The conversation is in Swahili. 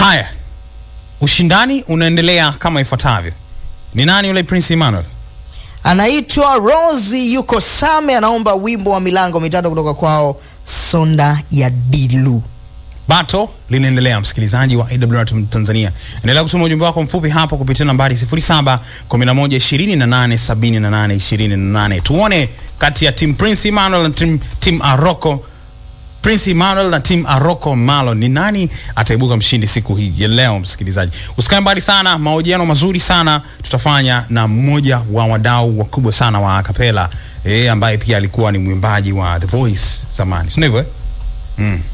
Haya, ushindani unaendelea kama ifuatavyo. Ni nani yule Prince Emmanuel? Anaitwa Rosi yuko Same, anaomba wimbo wa milango mitatu kutoka kwao Sonda ya Dilu. Bato linaendelea, msikilizaji wa AWR Tanzania, endelea kusoma ujumbe wako mfupi hapo kupitia nambari 0711287828. Tuone kati ya team Prince Emmanuel na team, team Aroko Prince Emmanuel na team Aroko Malo ni nani ataibuka mshindi siku hii ya leo. Msikilizaji, usikae mbali sana, mahojiano mazuri sana tutafanya na mmoja wa wadau wakubwa sana wa akapela eh, ambaye pia alikuwa ni mwimbaji wa The Voice zamani, si ndivyo eh? Mm.